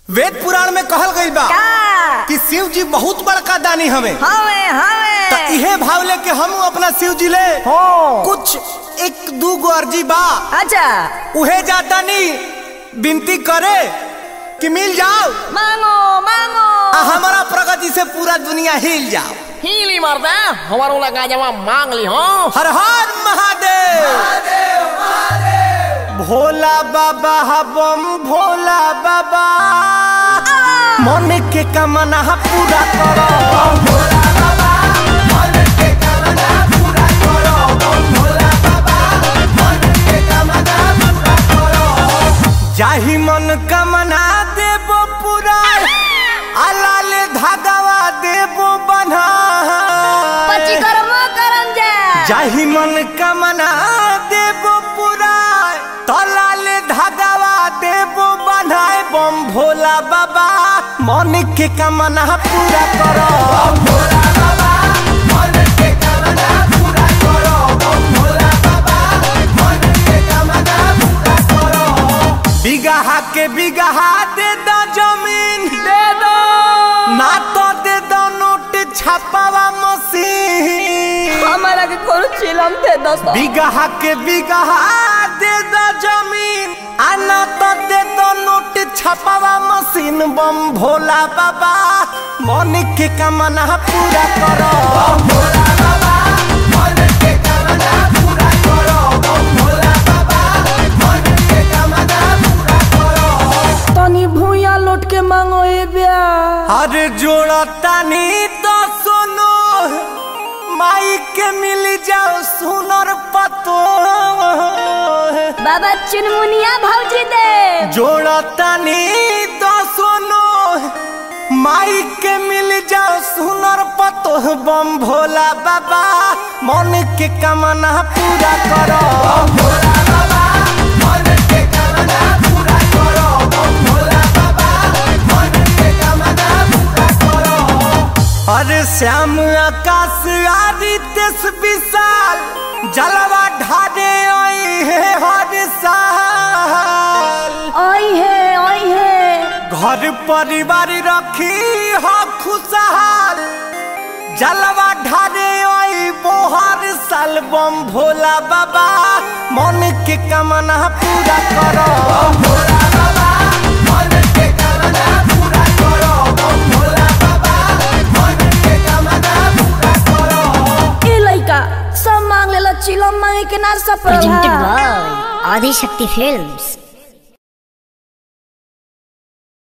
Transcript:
वेद पुराण में कहल गईल बा का कि शिव जी बहुत बड़का दानी हवे हवे हवे त इहे भाव लेके हम अपना शिव जी ले हो कुछ एक दू गो अर्जी बा अच्छा उहे जाता नी विनती करे कि मिल जाओ मांगो मांगो आ हमारा प्रगति से पूरा दुनिया हिल जाओ हीली मर्दा हमारो लगा जवा मांग ली हो हर हर महादेव भोला बाबा बम भोला बाबा मन के कमना पूरा करो जाहि मन कमना देबो पूरा अलाल धागवा देबो बन्हा पची कर्म करम जा जाहि मन कमना देबो पूरा तलाल धागवा देबो बन्हाए बम भोला बाबा मन के कमना पूरा करो बिगहा के बिगहा दे दो जमीन दे दो ना तो दे दो नोट छापावा मशीन हमारा के कोनो चिलम थे दोस्तों बिगहा के बिगहा दे दो जमीन आना तो दे दो नोट छपावा मशीन बम भोला बाबा मन के कमना पूरा करो तनी भूया लौट के मांगो ए ब्या अरे जोड़ा तानी तो सुनो माई के मिल जाओ सुनर पतो बाबा चुनमुनिया भौजी दे जोड़ा तानी तो सुनो माई के मिल जाओ सुनर पतो बम भोला बाबा मन के कमना पूरा करो अरे श्याम आकाश आदित्य विशाल जलवा ढाडे आई है हर साल ओई है ओई है घर परिवार रखी हो खुशहाल जलवा ढारे आई बोहर साल बम भोला बाबा मन के कमना पूरा करो ए लइका सब मांग लेला चिलम मांगे के ना सब presented by Adi Shakti Films.